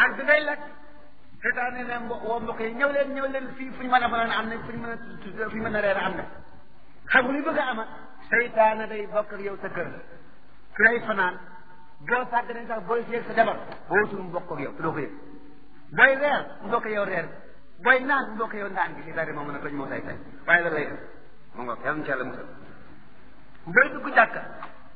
ak bi ngay lekk seytaane ne mbo woo mbokk yi ñëw leen ñëw leen fii fu ñu mën a fanaan am na fu ñu mën a fu ñu mën a reer am na xam nga li bëgg a ama seytaane day bokk ak yow sa kër fi lay fanaan boo sàgg nañ sax booy seeg sa jabar boo wutul mu bokk ak yow doo ko yëg booy reer mu bokk yow reer booy naan mu bokk yow naan gi seytaane moo mën a toj moo say tay waaye loolu lay def mu ngoog yàlla na ci yàlla musal booy dugg jàkka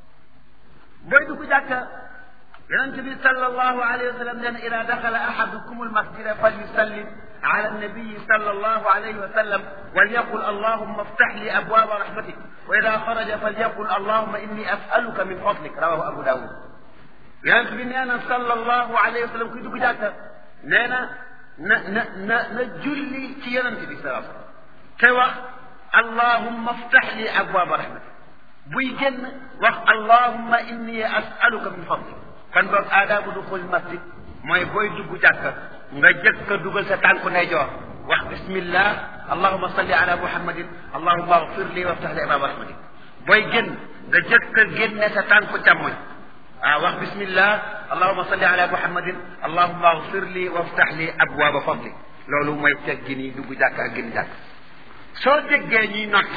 booy dugg jàkka yonent bi sallallahu alayhi wa sallam nee na ida daxala ahadukum almasjida falyusallim ala annabiyi sallallahu alayhi wa sallam walyaqul allahumma aftax li abwaaba rahmatik wa ida xaraja falyaqul allahumma inni asaluka min fadlik rawahu abu dawud yonent bi nee na sallallahu alayhi wa sallam kuy dugg jàkka nee na na na na na julli ci yonent bi sallallahu alayhi wa sallam te wax allahumma aftax li abwaaba rahmatik buy génn wax allahumma inni asaluka min fadlik kon boog aadaabu duxul masjid mooy booy dugg jàkka nga jëkk a dugal sa tànku ndeyjoor wax bismillah allahuma salli ala muhammadin allahuma agfir li waftax li abwaaba rahmatik booy génn nga jëkk a génne sa tànku càmmoñ waaw wax bismillah allahuma salli ala muhammadin allahuma agfir li waftax li abwaaba fadlik loolu mooy teggi nii dugg jàkka ak génn jàkka soo déggee ñuy nodd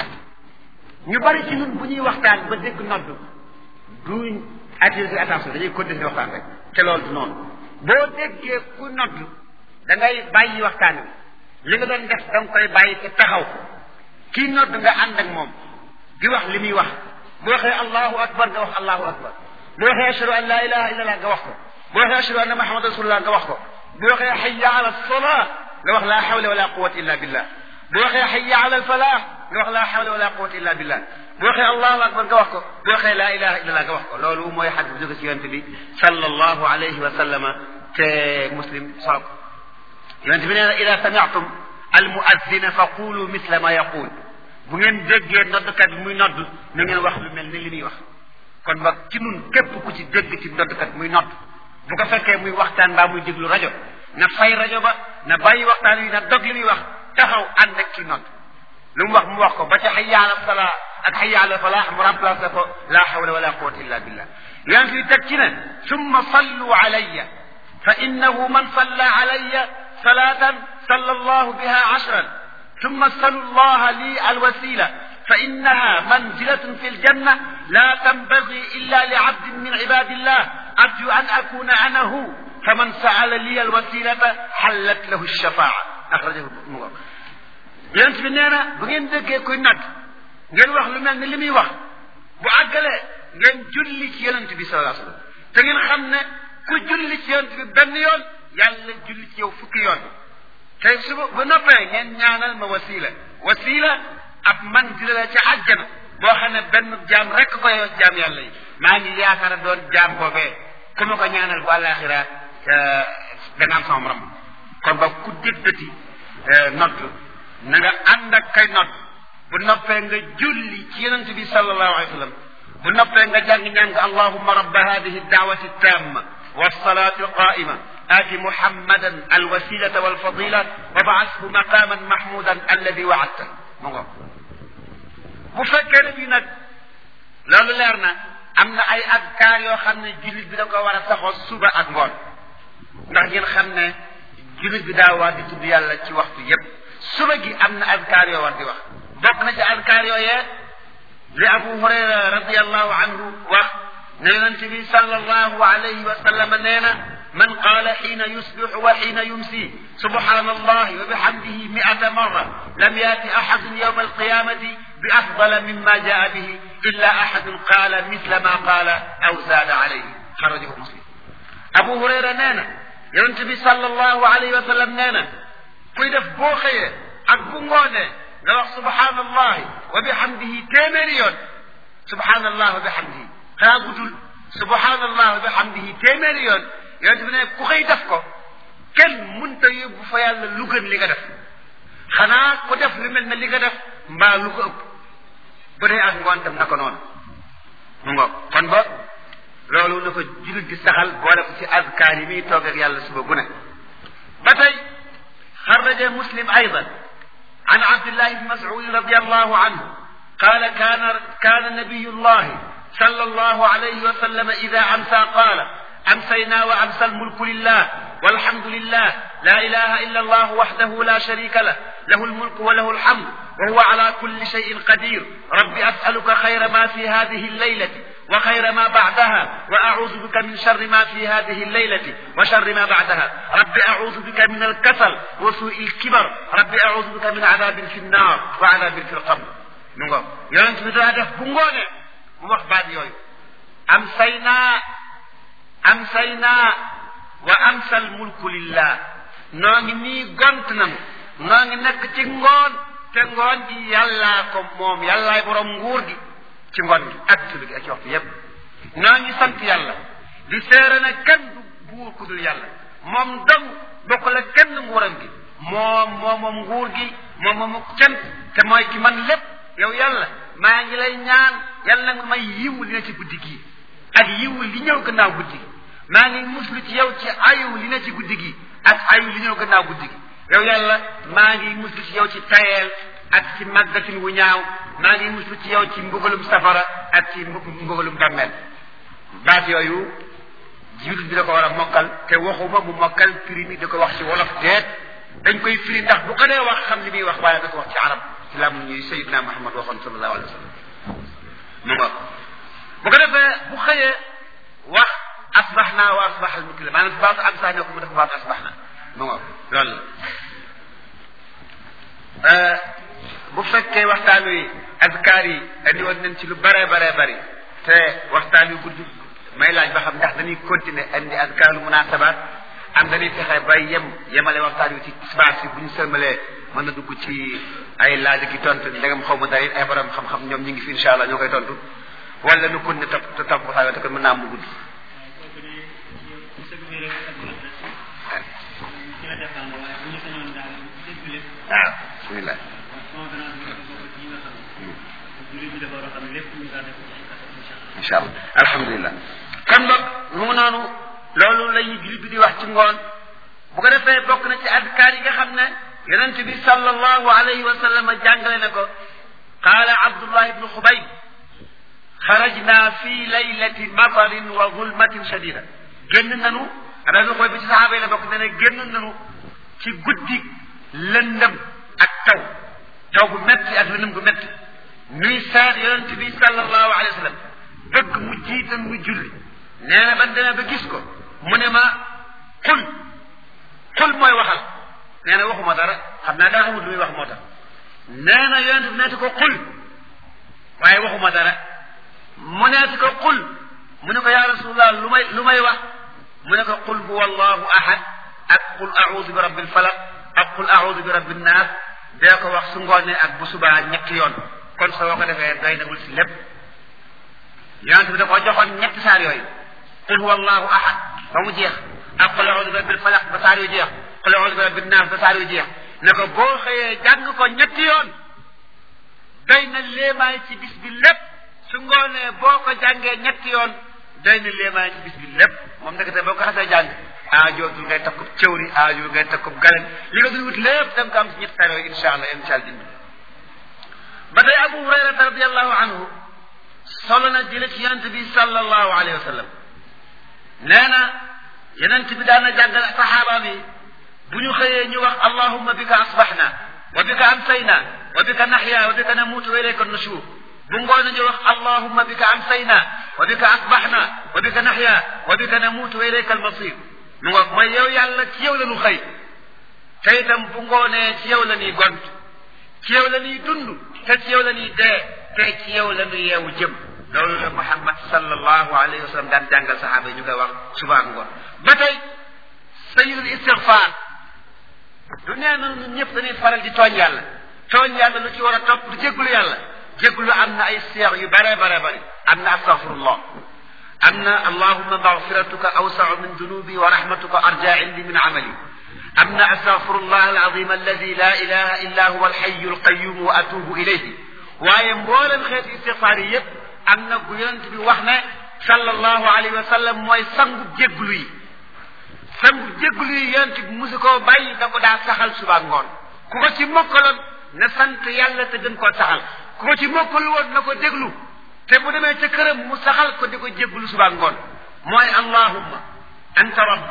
ñu bari ci ñun bu ñuy waxtaan ba dégg nodd duñ attiré attention dañuy continuer waxtaan rek te loolu du noonu boo déggee ku nodd da ngay bàyyi waxtaan wi li nga doon def da nga koy bàyyi te taxaw kii nodd nga ànd ak moom di wax li muy wax bu waxee allahu akbar nga wax allahu akbar bu waxee ashhadu an la ilaha illa allah nga wax ko bu waxee ashhadu anna muhammad rasulullah nga wax ko bu waxee hayya ala salaa nga wax la hawla wala quwwata illa billah bu waxee hayya ala al falah nga wax la hawla wala quwwata illa billah bu waxee allahu akbar nga wax ko bu waxee laa ilaha illallah nga wax ko loolu mooy xadis bu jóge ci yonente bi sallallahu alayhi wa sallama te muslim solo ko yonente bi nee na ida samiatum al muazzina fa qulu misla ma yaqul bu ngeen déggee noddkat bi muy nodd na ngeen wax lu mel ni li muy wax kon ba ci nun képp ku ci dégg ci noddkat muy nodd bu ko fekkee muy waxtaan mbaa muy déglu rajo na fay rajo ba na bàyyi waxtaan wi na dog li muy wax taxaw ànd ak ci nodd lu mu wax mu wax ko ba ca hayya ala salaa ak hayya ala falah mu remplacé ko la hawla wala quwwata illa billah yonent bi teg ci ne summa sallu alayya fa innahu man salla alayya salatan salla allahu biha ashran ثم اسألوا الله لي الوسيلة فإنها منزلة في الجنة لا تنبغي إلا لعبد من عباد الله أرجو أن أكون أنا هو فمن سأل لي الوسيلة حلت له الشفاعة أخرجه المغرب yonent bi nee na bu ngeen déggee kuy natt ngeen wax lu mel ni li muy wax bu àggalee ngeen julli ci yonent bi sallallahu alayhi wasallam te ngeen xam ne ku julli ci yonent bi benn yoon yàlla julli ci yow fukki yoon te suba bu noppee ngeen ñaanal ma wasila wasila ab manzila la ca àjjana boo xam ne benn jaam rek ko yow jaam yàlla yi maa ngi yaakaar doon jaam boobee ku ma ko ñaanal bu àllaaxira da nga am sama morom kon ba ku déggati nodd na nga ànd ak kay nodd bu noppee nga julli ci yonent bi sallallahu alayhi wa sallam bu noppee nga jàng ñàng allahumma rabba hadihi da'wati tamma والصلاة القائمة آت محمدا الوسيلة والفضيلة وبعثه مقاما محمودا الذي وعدته مغو bu fekkee ne bii nag loolu leer na am na ay adkaar yoo xam ne jullit bi da ko war a saxoo suba ak ngoon ndax ngeen xam ne jullit bi daa war di tudd yàlla ci waxtu yépp suba gi am na adkaar yoo war di wax bokk na ci adkaar yooyee li abu hurayra radiallahu anhu wax ne yonente bi sallallahu alayhi wa sallam nee na man qaala xiina yusbixu wa xiina yumsi subhana allahi wa bihamdihi miata marra lam yaati axadun yowma alqiyamati bi afdala mimma jaa bihi illa axadun qaala misla ma qaala aw zaada alayhi xarajahu muslim abu hurayra nee na yonente bi sallallahu alayhi wa sallam nee na kuy def boo xëyee ak bu ngoonee nga wax subhanallahi wa bihamdihi téeméeri yoon subhanallah wa bihamdihi xanaa guddul subhanallah wa bihamdihi téeméeri yoon yonente bi ne ku xëy def ko kenn mënta yóbbu fa yàlla lu gën li nga def xanaa ku def lu mel ne li nga def mbaa lu ko ëpp bu dee ak ngoon tam na ko noonu mu ngoog kon ba loolu na ko jullit di saxal boole ko ci azkaar yi muy toog ak yàlla suba gu ne ba tey xarraja muslim aydan an abdillahi bni mas'ud radiallahu anhu قال كان كان نبي الله صلى الله عليه وسلم إذا أمسى قال أمسينا وأمسى الملك لله والحمد لله لا إله إلا الله وحده لا شريك له له الملك وله الحمد وهو على كل شيء قدير رب أسألك خير ما في هذه الليلة وخير ما بعدها وأعوذ بك من شر ما في هذه الليلة وشر ما بعدها رب أعوذ بك من الكسل وسوء الكبر رب أعوذ بك من عذاب في النار وعذاب في القبر نقول يونس بدا دef bu ngoone mu wax baat yooyu am say naa am say naa wa amsal mulku lillah noo ngi nii gont nanu noo ngi nekk ci ngoon te ngoon gi yàllaa ko moom yàllaay borom nguur gi ci ngoon gi ak subi gi ak ci waxtu yépp noo ngi sant yàlla di seere ne kenn du buur ku dul yàlla moom dong bokk la kenn nguuram gi moom moom moom nguur gi moom moom cant te mooy ki man lépp yow yàlla maa ngi lay ñaan yàlla nga may yiwu li na ci guddi gi ak yiwu li ñëw gannaaw guddi gi maa ngi muslu ci yow ci ayu li na ci guddi gi ak ayu li ñëw gannaaw guddi gi yow yàlla maa ngi muslu ci yow ci tayeel ak ci màggatin wu ñaaw maa ngi muslu ci yow ci mbugalum safara ak ci mbugalum dammel baat yooyu jibril bi da ko war a mokkal te waxuma mu mokkal firi mi da ko wax ci wolof deet dañ koy firi ndax bu ko dee wax xam li muy wax waaye da ko wax ci arab ci lam ñuy sayidna muhammad waxoon sallallahu alayhi wa sallam mu nga bu ko defee bu xëyee wax asbaxna wa asbax al mukli maanaam baatu am saa ne ko mu def baatu asbaxna mu nga loolu la bu fekkee waxtaan wi azkaar yi andi woon nañ ci lu bare bare bari te waxtaan wi gudd may laaj ba xam ndax dañuy continuer andi azkaaru munasabaat am dañuy fexe ba yem yemale waxtaan wi ci tisbaar si bu ñu sëlmalee mën na dugg ci ay laaj ki tontu ndegam xaw ma dara it ay borom xam-xam ñoom ñu ngi fi incha allah ñoo koy tontu wala nu kon ne topp te topp waxtaan wi te kon mën naa am mu gudd. waaw bismillah incha allah alhamdulilah kon boog mu ngi noonu loolu la ñuy julli bi di wax ci ngoon bu ko defee bokk na ci adkaar yi nga xam ne yonent bi sallallahu alayhi wa sallam jàngale na ko qaala abdullah ibnu xubayb xarajna fi laylati matarin wa zulmatin shadida génn nanu abdullah xubayb bi ci saxaaba yi la bokk ne ne génn nanu ci guddi lëndëm ak taw taw bu metti ak lëndëm gu metti nuy seet yonent bi sallallahu alayhi wa sallam bëgg mu jiital mu julli nee na ban demee ba gis ko mu ne ma xul xul mooy waxal nee na waxuma dara xam naa daa xamul lu muy wax moo tax nee na yonent bi neeti ko xul waaye waxuma dara mu neeti ko xul mu ne ko yaa rasulullah lu may lu may wax mu ne ko qul huwa allahu ahad ak qul audu bi rabbil falaq ak qul audu bi rabbin naas dee ko wax su ngoonee ak bu subaa ñetti yoon kon soo ko defee doy nagul si lépp yonent bi da ko joxoon ñetti saar yooyu qul huwa allahu ahad ba mu jeex ak qul audu bi rabbil falaq ba saar yu jeex qul audu bi rabbin naas ba saar yu jeex ne ko boo xëyee jàng ko ñetti yoon doy na léemaay ci bis bi lépp su ngoonee boo ko jàngee ñetti yoon doy na léemaay ci bis bi lépp moom ndekete boo ko xasee jàng aajootul ngay takkub cëwri aajootul ngay takkub galen li nga dul wut lépp da nga ko am ci ñetti saar yooyu incha allah incha allah dimbi ba tey abu hurayrata radiallahu anhu solo na jële ci yonent bi sallallahu alayhi wa sallam nee na yonent bi daana jàngal saxaaba bi bu ñu xëyee ñu wax allahumma bika asbaxna wa bika amsayna wa bika naxya wa bika namuutu wa ilayka nushur bu ngoon ñu wax allahumma bika amsayna wa bika asbaxna wa bika naxya wa bika namuutu wa ilayka almasir mu ngoog mooy yow yàlla ci yow la ñu xëy te itam bu ngoonee ci yow la ñuy gont ci yow la ñuy dund te ci yow la ñuy dee te ci yow la ñuy yeewu jëm loolu la Muhammad sallallahu alayhi wa sallam daan jàngal saxaaba yi ñu koy wax suba ak ngoon ba tey sayidul istigfaar du nee na ñun ñëpp dañuy faral di tooñ yàlla tooñ yàlla lu ci war a topp du jéggulu yàlla jéggulu am na ay seex yu bare bare bare am na astaghfirullah am na allahumma magfiratuka awsau min dunubi wa rahmatuka arja indi min amali am na astaghfirullah alazim alladi la ilaha illa huwa alxayu alqayum wa atubu ilayhi waaye mboolem xeeti istigfaar yi yëpp am na gu yonent bi wax ne sallallahu alayhi wa sallam mooy sangu jégglu yi sangu jégglu yi yonent bi musu koo bàyyi da ko daa saxal suba ngoon ku ko ci mokkaloon na sant yàlla te gën koo saxal ku ko ci mokkal woon na ko déglu te bu demee ca këram mu saxal ko di ko jégglu suba ngoon mooy allahumma anta rabbi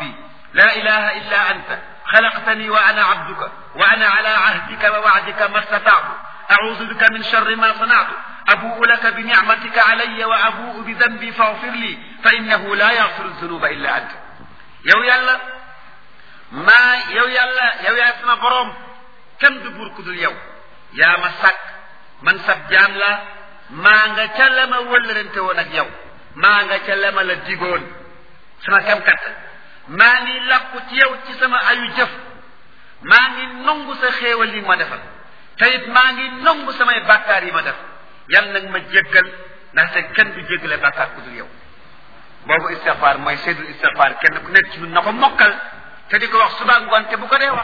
لا إله إلا أنت خلقتني وأنا عبدك وأنا على عهدك ووعدك ما استطعت أعوذ بك من شر ما صنعت أبوء لك بنعمتك علي وأبوء بذنبي فاغفر لي فإنه لا يغفر الذنوب إلا أنت yow yàlla maa yow yàlla yow yaay sama boroom kenn du buur ku dul yow yaa ma sàkk man sab jaam la maa nga ca la ma wëllërante woon ak yow maa nga ca la ma la digoon sama kam katt maa ngi làqu ci yow ci sama ayu jëf maa ngi nongu sa xéewal yi ma defal te it maa ngi nongu samay bàkkaar yi ma def yal nag ma jéggal ndaxte kenn du jéggale bàkkaar ku dul yow boobu istixfaar mooy seydul istixfaar kenn ku nekk ci ñun na ko mokkal te di ko wax suba ngoon te bu ko dee wax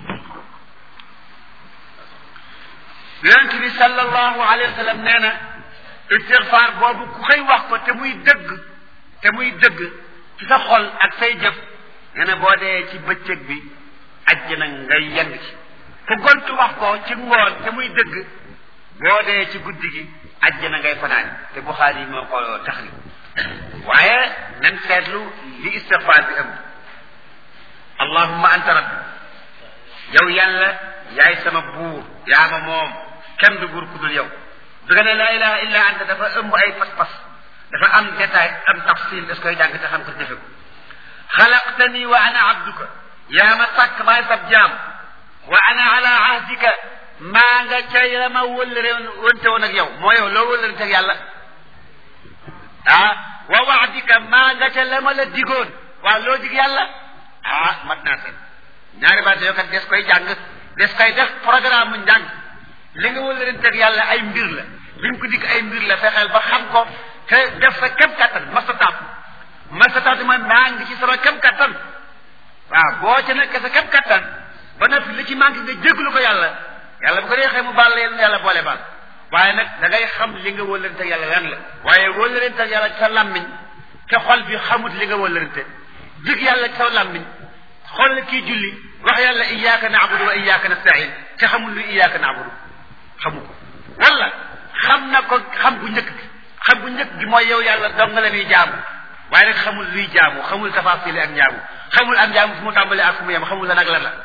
yonent bi sallallahu alayhi wa sallam nee na istixfaar boobu ku koy wax ko te muy dëgg te muy dëgg ci sa xol ak say jëf nee na boo dee ci bëccëg bi ajjana ngay yend ci ku gontu wax ko ci ngoon te muy dëgg boo dee ci guddi gi ajjana ngay fanaan te Buxaari moo ko taxri waaye nan seetlu li istixfaar bi ëmb allahumma anta rabbi yow yàlla yaay sama buur yaa ma moom kenn du buur ku dul yow bi nga ne laa ilaha illa anta dafa ëmb ay pas-pas dafa am détail am tafsil das koy jàng te xam ko defe ko xalaqtani wa ana abduka yaa ma sàkk maay sab jaam wa ana ala ahdika maa nga ca la ma wëllëre wante woon ak yow moo yow loo wëllërante ak yàlla ah wa waadika maa nga ca la ma la digoon waaw loo dig yàlla ah mat naa seen ñaari baat yoo kat des koy jàng des koy def programme mu njàng li nga wëllërante ak yàlla ay mbir la li nga ko dig ay mbir la fexeel ba xam ko te def sa kem kattan mastataat mastataat mooy maa ngi ci sama kem kattan waaw boo ca nekk sa kem kattan ba noppi li ci manqué nga jéglu ko yàlla yàlla bu ko dee xëy mu baal la yàlla boole baal waaye nag da ngay xam li nga wëllërante ak yàlla lan la waaye wëllërante ak yàlla ci sa làmmiñ te xol bi xamut li nga wëllërante dig yàlla ci sa làmmiñ xool la kii julli wax yàlla iyyaka na'budu wa iyyaka nasta'in te xamul lu iyyaka na'budu xamu ko wala xam na ko xam bu njëkk gi xam bu njëkk gi mooy yow yàlla dong nga la ñuy jaamu waaye nag xamul luy jaamu xamul tafaasili ak njaamu xamul ak njaamu fu mu tàmbalee ak fu mu yem xamul la nag lan la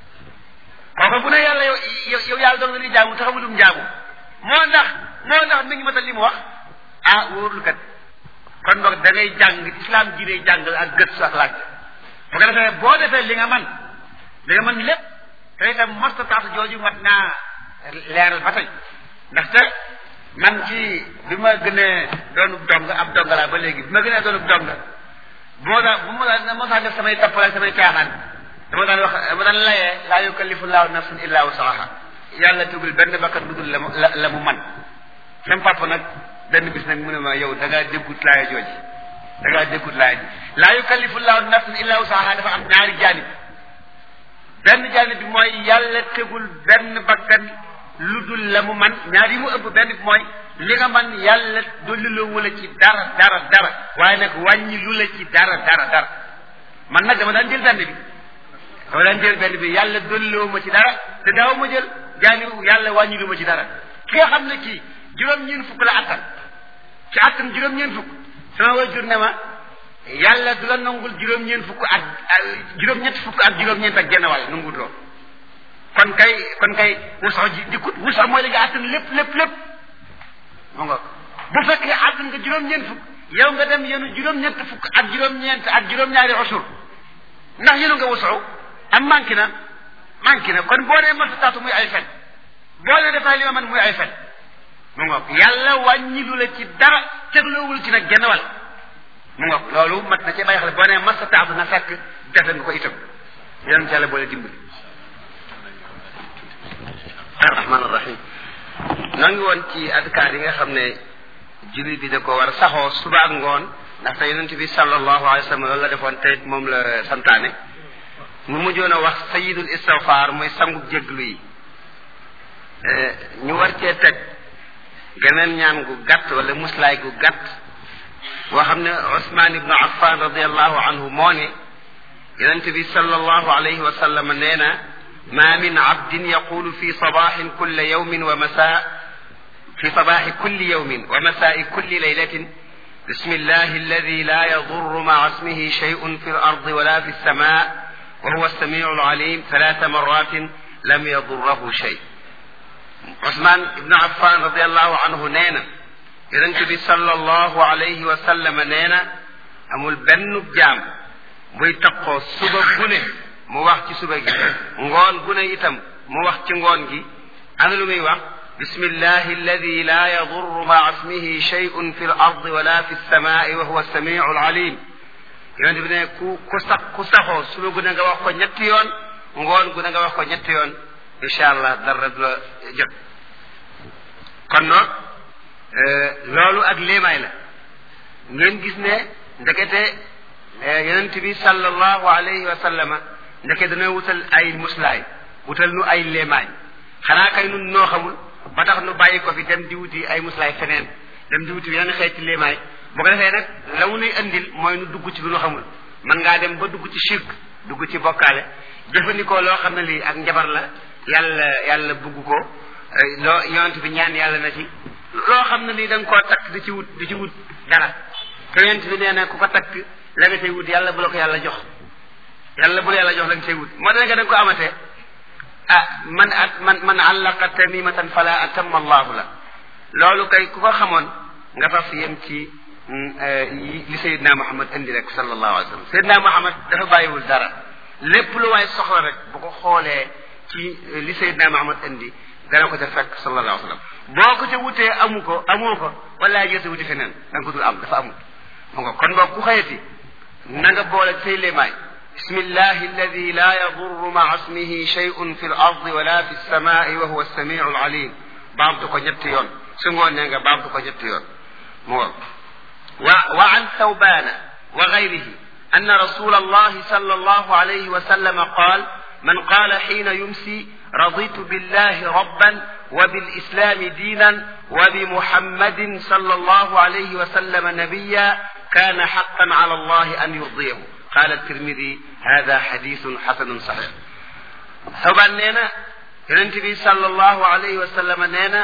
kooku bu ne yàlla yow yow yàlla dong la ñuy jaamu te xamul lu mu jaamu moo ndax moo ndax mi ngi matal li mu wax ah wóorul kat kon boog da ngay jàng islam diine jàngal ak gëstu ak laaj bu ko defee boo defee li nga man li nga mën lépp te itam mastataatu jooju mat naa leeral ba tey ndaxte man ci bi ma gënee doonub dong ab dong laa ba léegi bi ma gënee doonub dong bu ma daan bu ma daan moo daan def samay tappale samay caaxaan dama daan wax dama daan layee laa yukallifu llahu nafsan illa wusaha yàlla tugul benn bakkat lu dul la mu la mu man sam papa nag benn bis nag mu ne ma yow da ngaa déggut laaya jooji da ngaa déggut laaya ji laa yukallifu llahu nafsan illa wusaha dafa am ñaari jaanib benn jaanib bi mooy yàlla tegul benn bakkan lu dul la mu man ñaar yi mu ëpp benn bi mooy li nga man yàlla dolliloo wala ci dara dara dara waaye nag wàññi lu la ci dara dara dara man nag dama daan jël benn bi dama daan jël benn bi yàlla dolliloo ma ci dara te daaw ma jël jaani yàlla wàññi lu ma ci dara ki nga xam ne kii juróom-ñeent fukk la attan ci attan juróom-ñeent fukk sama wajur ne ma yàlla du la nangul juróom-ñeent fukk ak juróom-ñett fukk ak juróom-ñeent ak genn wàll nangut lool kon kay kon kay wusax ji dikkut wusax mooy li nga attan lépp lépp lépp mu nga bu fekkee attan nga juróom-ñeent fukk yow nga dem yenu juróom-ñett fukk ak juróom-ñeent ak juróom-ñaari usur ndax yenu nga wusaxu am manqué na manqué na kon boo nee masataatu muy ay fen boo nee defaa li ma man muy ay fen mu ngoog yàlla wàññi lu la ci dara tegloowul ci nag genn wàll mu ngoog loolu mat na ci bàyyi xel boo nee masataatu na fekk defe nga ko itam yéen ci yàlla boole dimbali arrahman arrahim noo ngi woon ci adkaar yi nga xam ne jullit bi da ko war a saxoo suba ak ngoon ndaxte yonent bi sallallahu alayhi wa sallam loolu la defoon te moom la santaane mu mujjoon a wax sayidul istighfar muy sangub jéglu yi ñu war cee teg geneen ñaan gu gàtt wala muslaay gu gàtt boo xam ne Usmaan ibnu Affan radiallahu anhu moo ne yonent bi sallallahu alayhi wa sallam nee na ma min abdin yaqulu fi sabaxin kulla yawmin wa masa fi sabaxi kulli yawmin wa masai kulli laylatin بسم الله الذي لا يضر مع اسمه شيء في الأرض ولا في السماء وهو السميع العليم ثلاث مرات لم يضره شيء عثمان بن عفان رضي الله عنه نينا yonent bi sallallahu alayhi wa sallam nee na amul benn jaam buy taqoo suba gu ne mu wax ci suba gi ngoon gu ne itam mu wax ci ngoon gi ana lu muy wax bismillahi alladi la yadurru maa ismihi shay'un fi l ard wala fi lsamai wa huwa samiu alalim yonent bi ne ku ku sax ku saxoo suba gu ne nga wax ko ñetti yoon ngoon gu ne nga wax ko ñetti yoon incha allah dara du la jot kon noog loolu ak léemaay la ngeen gis ne ndekete yonent bi sallallahu alayhi wa sallama ndeke dana wutal ay muslaay wutal nu ay léemaay xanaa kay nun noo xamul ba tax nu bàyyi ko fi dem di wuti ay muslaay feneen dem di wuti yeneen xeeti léemaay bu ko defee nag la mu nuy andil mooy nu dugg ci lu nu xamul man ngaa dem ba dugg ci shirk dugg ci bokkaale jëfandikoo loo xam ne lii ak njabar la yàlla yàlla bugg ko loo yonent bi ñaan yàlla na ci loo xam ne lii da nga koo takk di ci wut di ci wut dara te yonent bi nee na ku ko takk la nga cay wut yàlla bu la ko yàlla jox yàlla bu la yàlla jox la nga cay wut moo tax nga da nga ko amatee ah man at man man allaqa tamimatan fala atamma allahu la loolu kay ku ko xamoon nga faf yem ci li sayidna muhammad indi rek sallallahu alayhi wa sallam sayidna muhammad dafa bàyyiwul dara lépp lu waay soxla rek bu ko xoolee ci li sayidna muhammad indi dana ko ca fekk sallallahu alayhi wa sallam boo ko ca wutee amu ko amoo ko wala jël sa wuti feneen da nga ko dul am dafa amul mu nga kon boog ku xëyati na nga boole say léemaay bismillahi alladi la yadurru maa ismihi shay'un fi l ardi wala fi lsamai wa huwa alsamiu alalim baamtu ko ñetti yoon su ngoon ne nga baamtu ko ñetti yoon mu nga wa wa an thawbana wa gayrihi أن رسول الله صلى الله عليه وسلم قال من قال حين يمسي رضيت بالله ربا وبالإسلام دينا وبمحمد صلى الله عليه وسلم نبيا كان حقا على الله أن يرضيه قال الترمذي هذا حديث حسن صحيح ثوبان نينا ينتبه صلى الله عليه وسلم نينا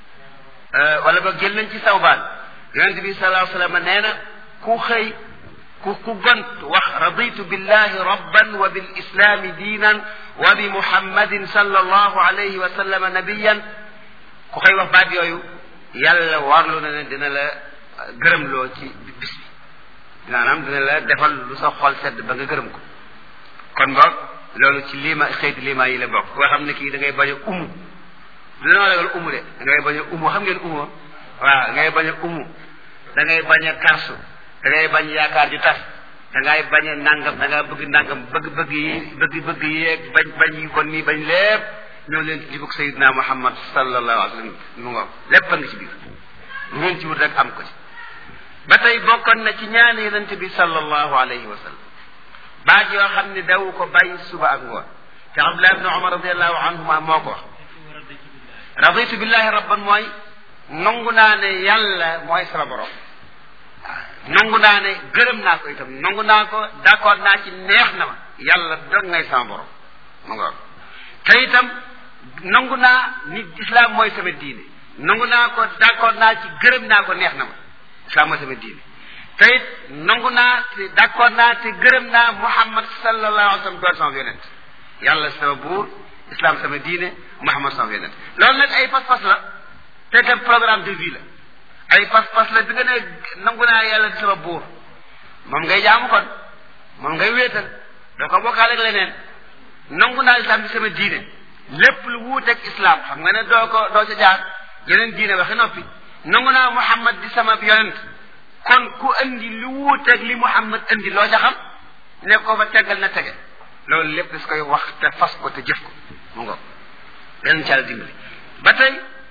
أه ولا بقل ننتي ثوبان ينتبه صلى الله عليه وسلم نينا كو خي ku ku gont wax raditu billahi rabban wa bil islami diinan wa bi muhammadin sallallahu alayhi wa sallam nabiyan ku koy wax baat yooyu yàlla warlu na ne dina la gërëmloo ci bis bi maanaam dina la defal lu sa xol sedd ba nga gërëm ko kon boog loolu ci liima xeeti liima yi la bokk koo xam ne kii da ngay bañ a umu du danoo ragal umu de da ngay bañ a umu xam ngeen umu waaw da ngay bañ a umu da ngay bañ a karsu da ngay bañ yaakaar ju tas da ngay bañ a nangam da ngaa bëgg nangam bëgg bëgg yi bëgg bëgg yeeg bañ bañ yi kon nii bañ lépp ñëw leen ci jubug sayidna muhammad sallallahu alayhi wa sallam mu ngoog lépp a ngi ci biir lu ngeen ci wut rek am ko ci ba tey bokkoon na ci ñaani yonent bi sallallahu alayhi wa sallam baat yoo xam ne daw ko bàyyi suba ak ngoon te abdullah ibne omar radiallahu anhuma moo ko wax raditu billahi rabban mooy nangu naa ne yàlla mooy sama borom nangu naa ne gërëm naa ko itam nangu naa ko d'accord naa ci neex na ma yàlla dog ngay sama borom mu nga te itam nangu naa ni islam mooy sama diine nangu naa ko d'accord naa ci gërëm naa ko neex na ma islam mooy sama diine te it nangu naa te d'accord naa te gërëm naa muhammad sallallahu alayhi wa sallam doon sama yonent yàlla sama buur islam sama diine muhammad sama yonent loolu nag ay pas-pas la te itam programme de vie la ay pas-pas la bi nga ne nangu naa yàlla di sama buur moom ngay jaamu kon moom ngay wéetal doo ko bokkaale ak leneen nangu naa islam di sama diine lépp lu wuuteeg islam xam nga ne doo ko doo ca jaar yeneen diine waxe noppi nangu naa muhammad di sama yonent kon ku andi lu wuuteeg li muhammad andi loo ca xam ne ko fa teggal na tege loolu lépp das koy wax te fas ko te jëf ko mu ngo yeneen ci yàlla dimbali ba tey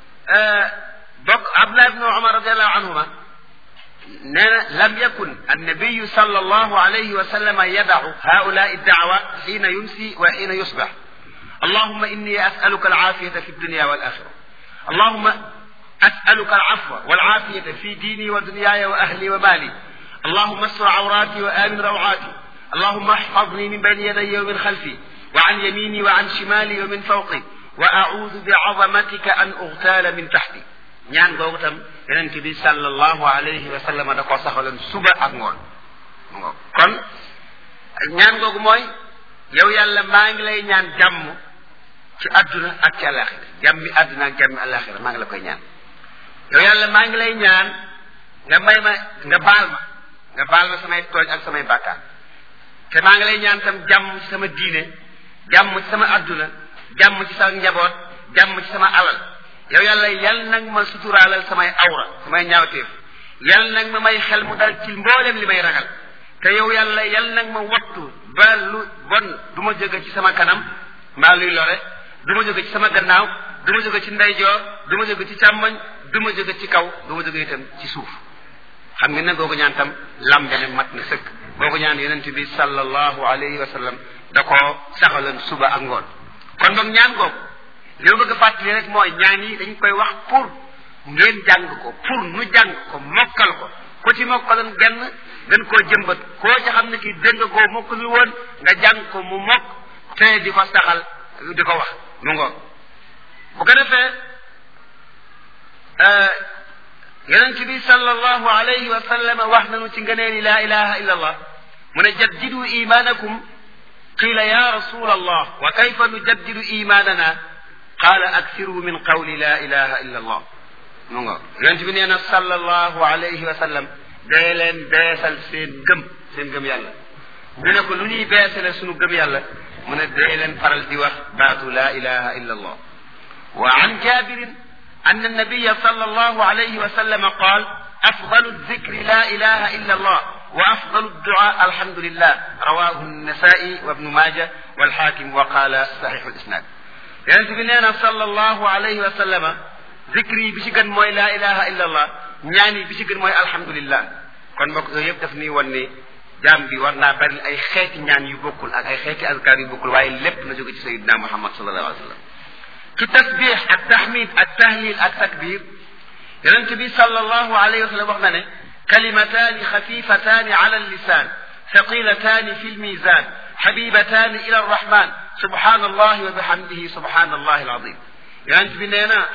bokk abdullah ibnu umar radiallahu anhuma nee na lam yakun annabiyu sal allahu alayhi wa sallama yadacu haulai dacwa xiina yumsi wa xiina yusbax allahuma inni asaluka alcafiyata fi dunya walaxira allahuma asaluka alcafwa walcafiyata fi diini wa dunyaaya wa ahli wa maali allahuma astur cawrati wa amin rawcati اللهم احفظني من بين يدي ومن خلفي وعن يميني وعن شمالي ومن فوقي وأعوذ بعظمتك أن أغتال من تحتي ñaan googu tam yonent bi sallallahu alayhi wa sallam da koo saxaloon suba ak ngoon kon ñaan googu mooy yow yàlla maa ngi lay ñaan jàmm ci àdduna ak ci àllaaxira jàmmi àdduna ak jàmmi àllaaxira maa ngi la koy ñaan yow yàlla maa ngi lay ñaan nga may ma nga baal ma nga baal ma samay tooñ ak samay bàkkaar te maa ngi lay ñaan tam jàmm ci sama diine jàmm ci sama àdduna jàmm ci sama njaboot jàmm ci sama alal yow yàlla yal nag ma suturaalal samay awra samay ñaawteef yal nag ma may xel mu dal ci mboolem li may ragal te yow yàlla yal nag ma wattu ba lu bon du ma jóge ci sama kanam mbaa luy lore du ma jóge ci sama gannaaw du ma jóge ci ndeyjoor du ma jóge ci càmmoñ du ma jóge ci kaw du ma jóge itam ci suuf xam ngeen ne googu ñaan tam lambe ne mat na sëkk googu ñaan yonent bi sallallahu alayhi wa sallam da koo saxaloon suba ak ngoon kon boog ñaan googu li ma bëgg a fàttali rek mooy ñaan yi dañ koy wax pour ngeen jàng ko pour nu jàng ko mokkal ko ku ci mokkaloon genn gën koo jëmbat koo ci xam ne kii dégg nga koo mokkalul woon nga jàng ko mu mokk te di ko saxal di ko wax mu ngoog bu ko defee yonent bi sallallahu alayhi wa sallam wax nañu ci ngëneeli laa ilaha illa allah mu ne jaddidu imanakum qila ya rasul allah wa kayfa nujaddidu imanana qala aksiru min qawli la ilaha illa allah mu ngoog yonent bi nee na sallallahu alayhi wa sallam dee leen beesal seen gëm seen gëm yàlla ñu ne ko lu ñuy beesale sunu gëm yàlla mu ne dee leen faral di wax baatu la ilaha illa allah wa an jabirin أن النبي صلى الله عليه وسلم قال أفضل الذكر لا إله إلا الله وأفضل الدعاء الحمد لله رواه النسائي وابن ماجه والحاكم وقال صحيح الإسناد يعني بنينا صلى الله عليه وسلم ذكري بشكل موي لا إله إلا الله ñaani bi ci gën mooy alhamdulillah kon mbokk yooyu yëpp daf ni wan ni jaam bi war naa bari ay xeeti ñaan yu bokkul ak ay xeeti azkar yu bokkul waaye lépp na jóge ci sayidina muhammad sallallahu alayhi wa sallam ci tasbix ak tahmid ak tahlil ak takbir yonent bi sallallahu alayhi wa sallam wax na ne kalimataani xafifataani ala allisan thaqilataani fi lmizan xabibataani ila arrahman subhanallahi wa bihamdihi subhanallahi alazim yonent bi nee na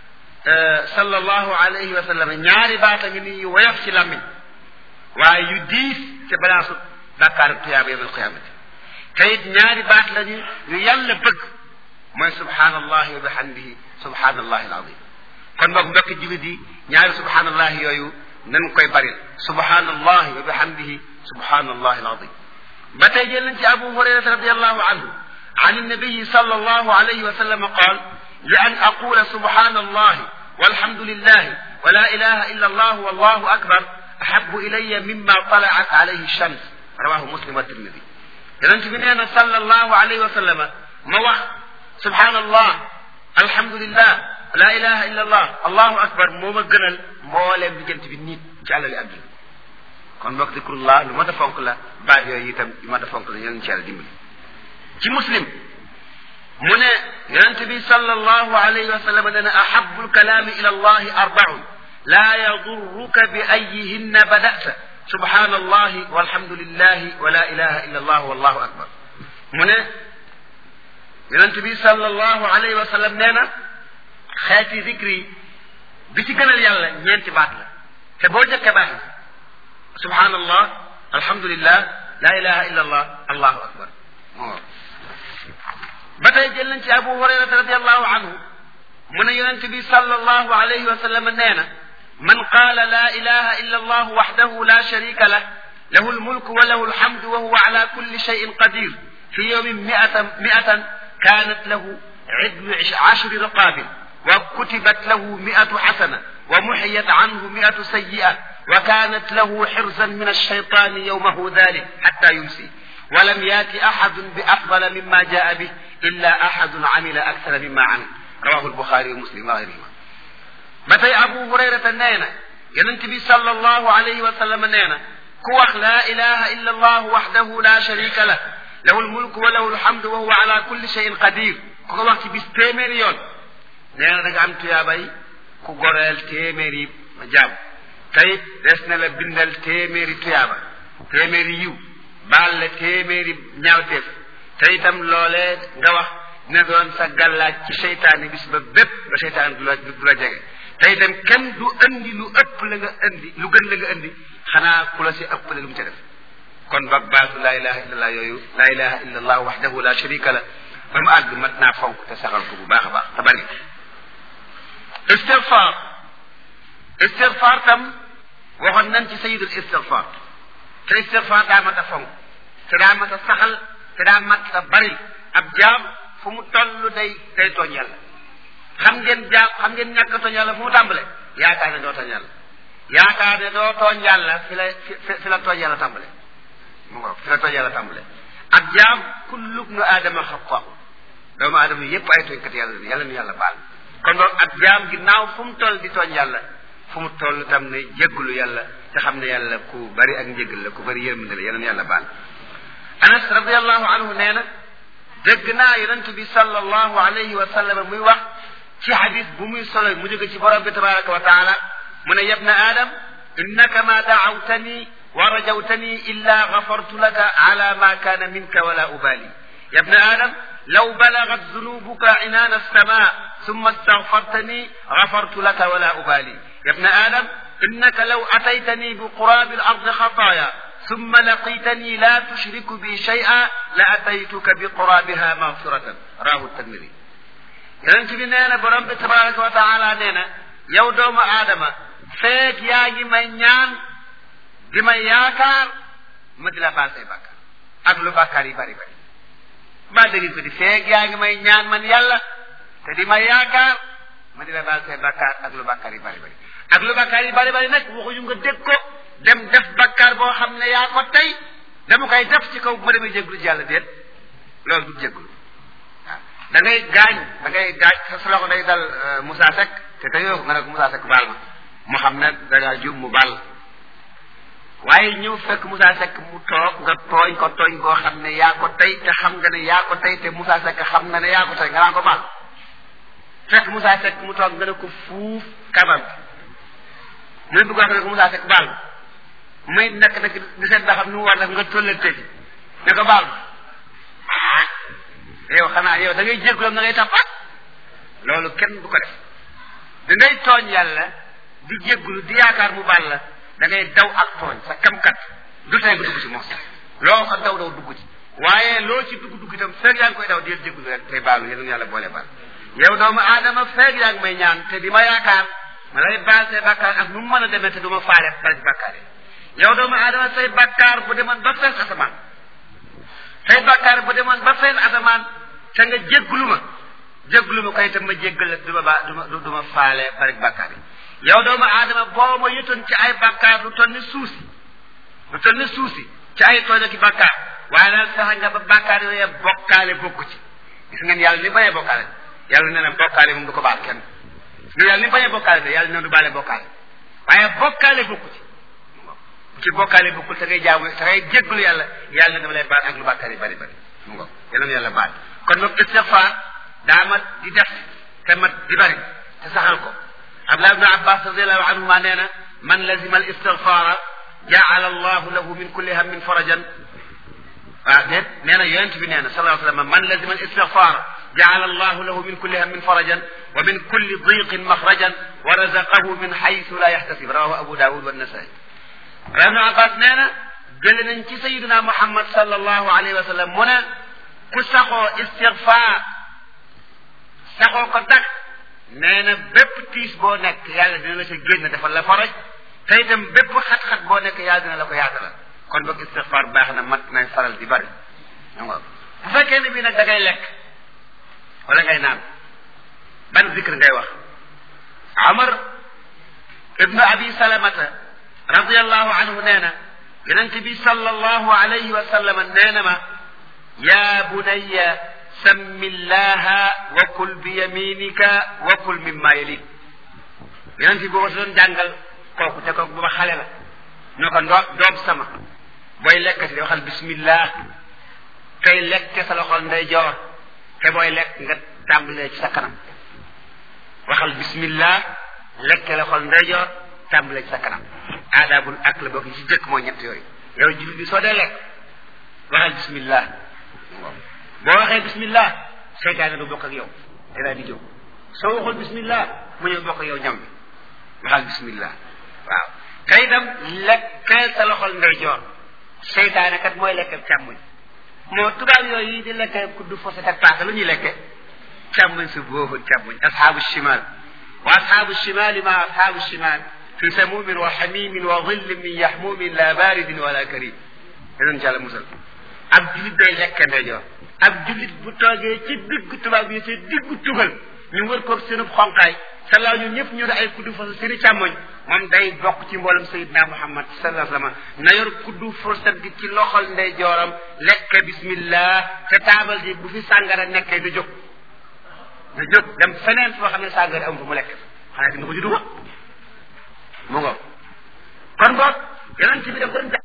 sallallahu alayhi wa sallam ñaari baata ngi nii yu woyof ci lammiñ waaye yu diis ca balaasu bàkkaar tuyaaba yawm alqiyamati te it ñaari baat lañu yu yàlla bëgg mooy subhanallahi wa bihamdihi subhanallahi alazim kon boog mbokki jullit yi ñaari subhanallahi yooyu nan koy baril subhanallahi wa bihamdihi subhanallahi alazim ba tey jël nañ ci abu hurayrata radiallahu anhu عن النبي صلى الله عليه وسلم قال لأن أقول سبحان الله والحمد لله ولا إله إلا الله والله أكبر أحب إلي مما طلعت عليه الشمس رواه مسلم والترمذي يرنت بنينا صلى الله عليه وسلم ما subhanallah alhamdulillah la ilaha illa allah allahu akbar moo ma gënal mbooleem bi jant bi nit ci àllali àdduna kon mbokk zikrullah lu ma ta fonk la baat yooyu itam lu ma ta fonk la ñeen ci yàlla dimbali ci muslim mu ne yonente bi sallallahu alayhi wa sallam nee na ahabu lkalaami ila allahi arbaun la yadurruka bi ayihinna badata subhanallahi walhamdulillahi wa la ilaha illa allah wallahu akbar mu ne yonent bi sallallahu alayhi wa sallam nee na xeeti zikri bi ci gënal yàlla ñeenti baat la te boo jëkkee baax na subhanallah alhamdulillah la ilaha illa allah allahu akbar ba tey jël nañ ci abu hurayrata radiallahu anhu mu ne yonent bi sallallahu alayhi wa sallam nee na man qaala la ilaha illa allah waxdahu la sharika lah lahu almulku wa lahu alhamdu wa huwa ala kulli shayin qadir fi yawmin miatan miatan كانت له عدل عشر رقاب وكتبت له مئة حسنة ومحيت عنه مئة سيئة وكانت له حرزا من الشيطان يومه ذلك حتى يمسي ولم يات أحد بأفضل مما جاء به إلا أحد عمل أكثر مما عمل رواه البخاري ومسلم وغيرهما متى أبو هريرة نينا ينتبي صلى الله عليه وسلم نينا كوخ لا إله إلا الله وحده لا شريك له lahu lmulku wa lahu lhamdu wa huwa ala kulli cheyin qadir ku ko wax ci bis téeméeri yoon nee na da nga am tuyaabay ku goreel téeméeri jaam tayit des na la bindal téeméeri tuyaaba téeméeri yiw baal la téeméeri ñaawteef te itam loolee nga wax dina doon sa gàllaaj ci seytaane bis ba bépp ba seytaane du la du la jege te itam kenn du indi lu ëpp la nga indi lu gën la nga indi xanaa ku la si ëpp la lu mu ca def kon ba baatu laa ilaha illallah yooyu laa ilaha illallah waxdahu la sharika la ba mu àgg mat naa fonk te saxal ko bu baax a baax te bari istigfaar istigfaar tam waxoon nañ ci sayidul istigfaar te istigfaar daa mat a fonk te daa mat a saxal te daa mat a bari ab jaam fu mu toll day day tooñ yàlla xam ngeen jaam xam ngeen ñàkk a tooñ yàlla fu mu tàmbale yaakaar ne doo tooñ yàlla yaakaar ne doo tooñ yàlla fi la fi fi la tooñ yàlla tàmbale mu ngo fi la tooñ yàlla tàmbale ab jaam kullu ibnu aadama xata doomu aadama yépp ay tooñkat yàlla yàlla nu yàlla baal kon boog ab jaam ginnaaw fu mu toll di tooñ yàlla fu mu toll tam ne jéggulu yàlla te xam ne yàlla ku bari ak njéggal la ku bari yërmande la yàlla nu yàlla baal anas radiallahu anhu nee na dégg naa yonent bi sallallahu alayhi wa sallam muy wax ci xadis bu muy solo mu jóge ci borom bi tabaraka wa taala mu ne yabna adam innaka ma daawtani wa rajawtani illa gafartu laka ala ma kana minka wala ubali yabna adam law balagat zunubuka inana alsama ثم استغفرتني غفرت لك ولا أبالي يا ابن آدم إنك لو أتيتني بقراب الأرض خطايا ثم لقيتني لا تشرك بي شيئا لأتيتك بقرابها مغفرة راه الترمذي yonent bi nee na borom bi tabaraka wa taala nee na yow doomu aadama feek yaa ngi may ñaan di ma yaakaar ma di la baal say bàkkaar ak lu bàkkaar yi bari bari maa dégg ko di feek yaa ngi may ñaan man yàlla te di ma yaakaar ma di la baal say bàkkaar ak lu bàkkaar yi bari bari ak lu bàkkaar yi bari bari nag waxuñu nga dégg ko dem def bàkkaar boo xam ne yaa ko tey dama koy def ci kaw bu ma demee jégglu ci yàlla déet loolu du jégglu waaw da ngay gaañ da ngay gaañ sa sa loxo day dal Moussa Seck te te yoo nga ne ko Moussa Seck baal ma mu xam ne da ngaa jub mu baal waaye ñëw fekk Moussa Seck mu toog nga tooñ ko tooñ koo xam ne yaa ko tey te xam nga ne yaa ko tey te Moussa Seck xam na ne yaa ko tey nga naan ko baal fekk Moussa Seck mu toog nga ne ko fuuf kabam mu ne bëgg wax ne ko Moussa Seck baal ma may nekk nag di seet ba xam nu mu war def nga tollante ci ne ko baal ma ah yow xanaa yow da ngay jégalu da ngay tappaat loolu kenn du ko def da ngay tooñ yàlla di jégalu di yaakaar mu baal la da ngay daw ak tooñ sa kamkat du tey nga dugg ci mos loo ko daw daw dugg ci waaye loo ci dugg dugg itam feeg yaa ngi koy daw di jégalu rek tey baalu yéen yàlla boole baal yow doomu aadama feeg yaa ngi may ñaan te di ma yaakaar ma lay baal say bakkaar ak nu mu mën a demee te du ma faale dara ci bakkaar yi yow doomu aadama say bakkaar bu demoon ba fees asamaan say bakkaar bu demoon ba fees asamaan te nga jégglu ma jégglu ma ko itam ma jéggal la du ma ba du ma du ma faale bari bakkaar yi yow doomu aadama boo ma yëtoon ci ay bakkaar lu toll ni suusi lu toll ni suusi ci ay tooñ ak bakkaar waaye nag fexe nga ba bakkaar yooyu bokkaale bokku ci gis ngeen yàlla ni bañee bokkaale yàlla nee na bokkaale moom du ko baal kenn lu yàlla ni bañee bokkaale de yàlla nee du baale bokkaale waaye bokkaale bokku ci ci bokkaale bokkul te ngay jaamu te ngay jégglu yàlla yàlla na dama lay baal ak lu bàkkaar yi bari bari mu ngo yàlla na yàlla baal kon nag istigfaar daa mat di def te mat di bari te saxal ko abdullah ibn abbas radiallahu anhuma nee na man lazima al istigfaara jaala allahu lahu min kulli hammin farajan waaw déet nee na yonent bi nee na sallallahu alayhi wa sallam man lazima al istigfaara jaala allahu lahu min kulli hammin farajan wa min kulli diqin maxrajan wa razaqahu min xaytu la yaxtasib rawahu abu daawud wa nasai ibnu abbas nee na jële nañ ci sayiduna muhammad sallallahu alayhi wa sallam mu ne ku saxoo istigfaar saxoo ko dak nee na bépp tiis boo nekk yàlla dina la sa génn defal la faraj te itam bépp xat-xat boo nekk yàlla dina la ko yaatalal kon boog istigfaar baax na mat nay faral di bari bu fekkee ne bii nag da ngay lekk wala ngay naan ban zikr ngay wax amar ibnu abi salamata radiallahu anhu nee na yonent bi sallallahu alayhi wa sallam nee na ma yaa bunayya sammi llaha wa kul bi yaminika wa kul mimma yalik yonent bi boo doon jàngal kooku te kooku booba xale la ñoo ko ndoo doom sama booy lekkati di waxal bismillah tey lekk sa loxol ndeyjoor te booy lekk nga tàmbalee ci sa kanam waxal bismillah lekk loxol ndeyjoor tàmbalee ci sa kanam aadaabul ak la bokk yi ci jëkk mooy ñett yooyu yow jullit bi soo dee lekk waxal bismillah boo waxee bismillah seytaane du bokk ak yow te daal di jóg soo waxul bismillah mu ñëw bokk ak yow ñam bi waxal bismillah waaw te itam lekkee sa loxol ndeyjoor seytaane kat mooy lekk càmmoñ moo tubaab yooyu di lekke kuddu forcé ak paaka lu ñuy lekke càmmoñ su boobu càmmoñ ashaabu shimal wa ashaabu shimali ma ashaabu shimal fi samumin wa xamimin wa dhillin min yaxmumin la baridin wala karim yenoon ci yàlla musal ab julit day lekk ndeyjoor ab julit bu toogee ci diggu tubaab yi ci diggu tugal ñu wër koog seenub xonqaay salaaw ñu ñëpp ñu ne ay kuddu fas seeni càmmoñ moom day bokk ci mboolem sayidna muhammad sallallahu alayhi wa sallam na yor kuddu furset gi ci loxol ndeyjooram lekk bismillah te taabal ji bu fi sàngara nekkee du jóg du jóg dem feneen foo xam ne sàngara am fu mu lekk xanaa dina ko ci dugal mu ngo kon boog yonent bi daf doon